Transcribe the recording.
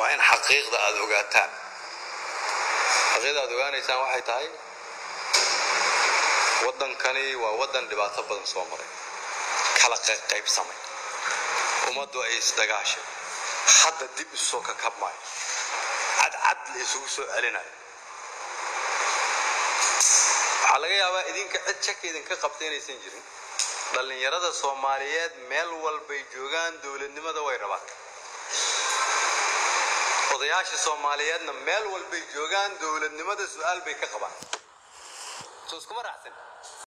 waa in xaqiiqda aad ogaataan xaqiiqda aad ogaanaysaan waxay tahay waddankani waa waddan dhibaato badan soo maray kala qaybsamay ummaddu ay isdagaashay hadda dib isoo ka kabmaayo cadcad la isugu soo celinayo waxaa laga yaabaa idinka cid shaki idinka qabta inaysan jirin dhallinyarada soomaaliyeed meel walbay joogaan dowladnimada way rabaan odayaasha soomaaliyeedna meel walbay joogaan dowladnimada su-aal bay ka qabaan soo iskuma raacsan